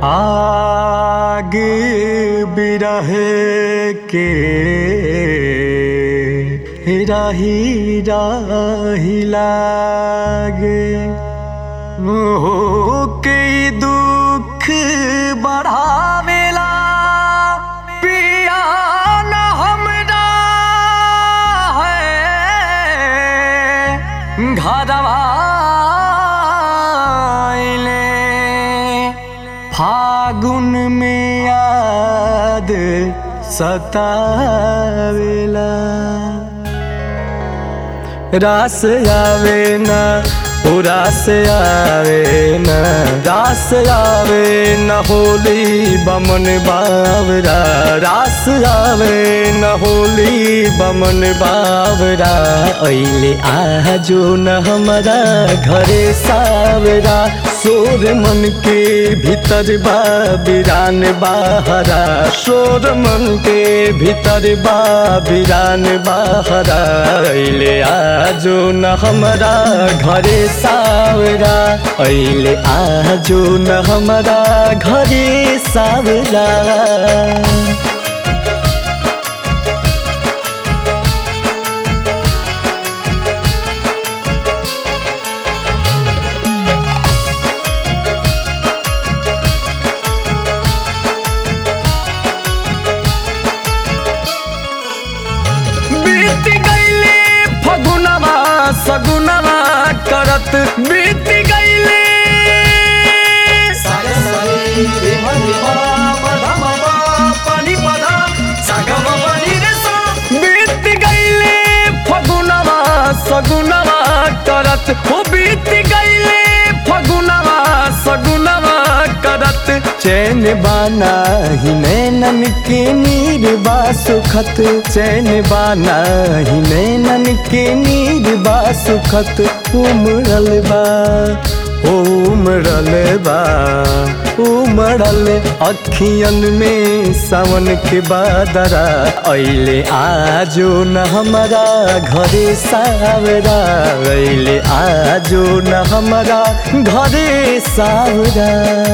आग बिरहे के राही राही लागे हो के दुख बढ़ावेला पिया न हमरा है घरवा अइले फागुन में याद सतावेला रास आवे ना ओ रास आवे ना रास आवे न होली बमन बावरा रास आवे न होली बमन बावरा ऐले आजो न हमारा घरे सावरा सोर मन के भीतर बा बिरान बाहरा सोर मन के भीतर बा बिरान बाहरा ऐले आजो न हमारा घरे सावरा ऐले आजो न हमारा घरे सावरा बीत गईले फगुनवा सगुनवा करत बीत गईले बीत गईले फगुनवा सगुनवा करत हो बीत गईले फगुनवा सगुनवा करत चैन बाना ही नैनन के नीर बा सुखत चैन बाना ही नैनन के नीर बा सुखत उमड़ल बा उमड़ल बा उमड़ल अखियन में सावन के बादरा ऐले आजो न हमारा घरे सावरा ऐले आजो न हमारा घरे सावरा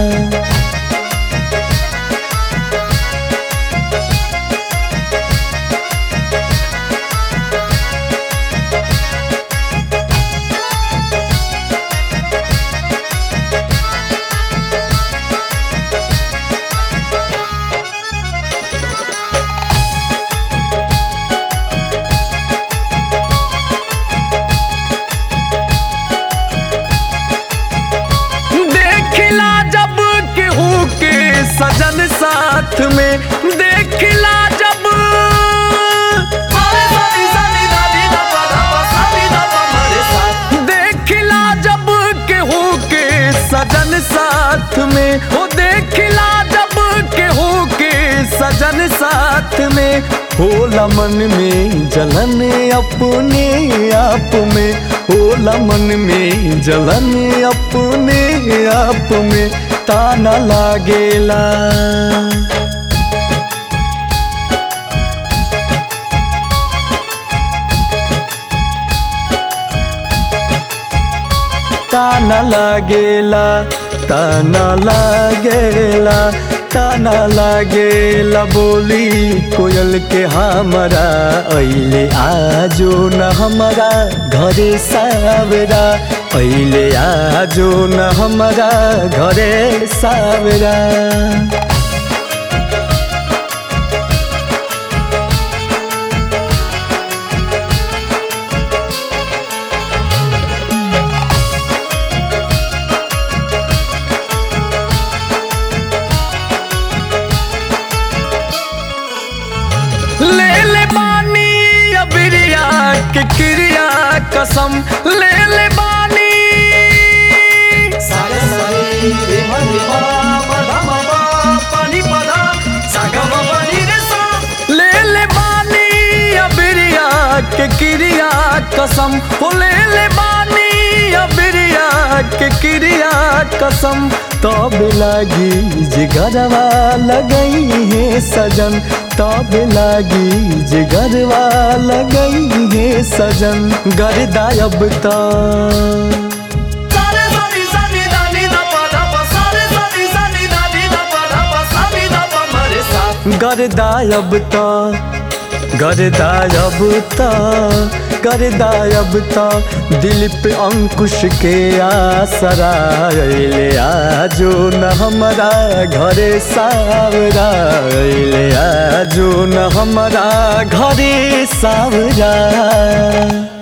देखला जब केहू के सजन साथ में देखला जब देखला जब केहू के सजन साथ में हो देखला जब केहू के सजन साथ में होला मन में जलन अपने आप में होला मन में जलन अपने आप में ताना लागेला ताना लागेला ताना लागेला ताना लागेला बोली कोयल के हमारा ऐले आजो न हमारा घरे सावरा ऐले आजो न हमारा घरे सावरा ले ले बानी अबिरिया के क्रिया कसम ले ले बानी ले ले बानी अबिरिया के क्रिया कसम हो ले ले बानी अबिरिया के क्रिया कसम तब लागी जिगरवा लगई है सजन तब लागी जिगरवा लगई है सजन गर्दा अब तो सारे सानी सानी दानी दा पा दा पा सारे सानी सानी दानी दा गरदायब त गरदायब त गरदायब त दिल पे अंकुश के आसरा अइले आजो न हमारा घरे सावरा अइले आजो न हमारा घरे सावरा